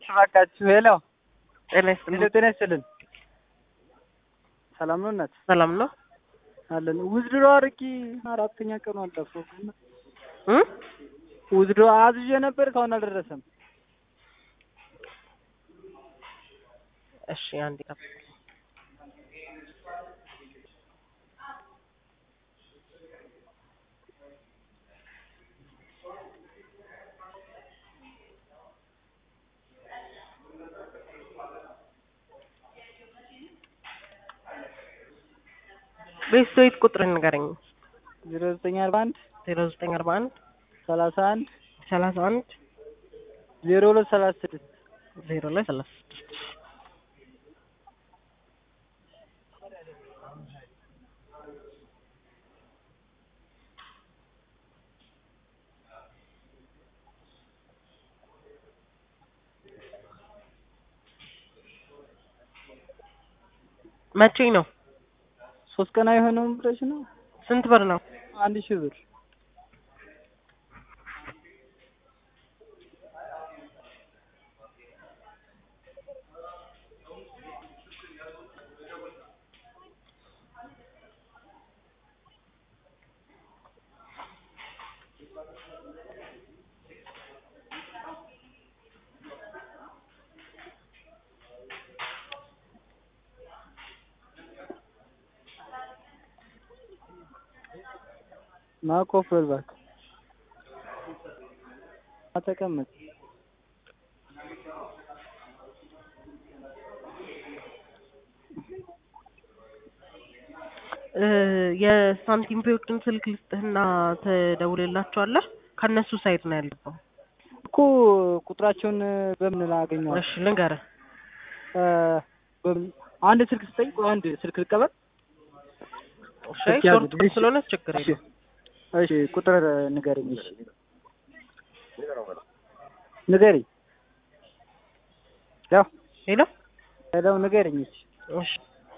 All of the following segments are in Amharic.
እባካችሁ ሄሎ ጤና ሄሎ ይስጥልኝ። ጤና ይስጥልን። ሰላም ነው እናት ሰላም ነው አለን። ውዝድሮ አርቂ አራተኛ ቀኑ አለፈው። እ ውዝድሮ አዝዤ ነበር እስካሁን አልደረሰም። እሺ አንድ ቀን ቤት ቁጥር ንገረኝ። ዜሮ ዘጠኝ አርባ አንድ ዜሮ ዘጠኝ አርባ አንድ ሰላሳ አንድ ሰላሳ አንድ ዜሮ ሁለት ሰላሳ ስድስት ዜሮ ላይ ሰላሳ ስድስት መቼ ነው? ሶስት ቀን አይሆነውም ብለሽ ነው? ስንት ብር ነው? አንድ ሺህ ብር ማኮፈል እባክህ ተቀመጥ። እ የሳንቲም ፔዎችን ስልክ ልስጥህና ትደውልላቸዋለህ። ከእነሱ ሳይት ነው ያለበው። እኮ ቁጥራቸውን በምን ላገኘዋለሁ? እሺ ልንገርህ። እ በምን አንድ ስልክ ስጠኝ። ቆይ አንድ ስልክ ልቀበል። እሺ ስልክ ሾርት ያዙ። ስለሆነ ችግር እሺ የለም። እሺ ቁጥር ንገረኝ። እሺ ንገረኝ። ያው ሄሎ ሄሎ ንገረኝ። እሺ እሺ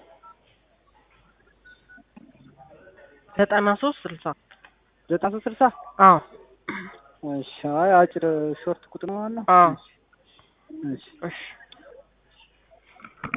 ዘጠና ሶስት ስልሳ ዘጠና ሶስት ስልሳ አዎ እሺ አይ አጭር ሾርት ቁጥር ነው ማለት ነው። አዎ እሺ እሺ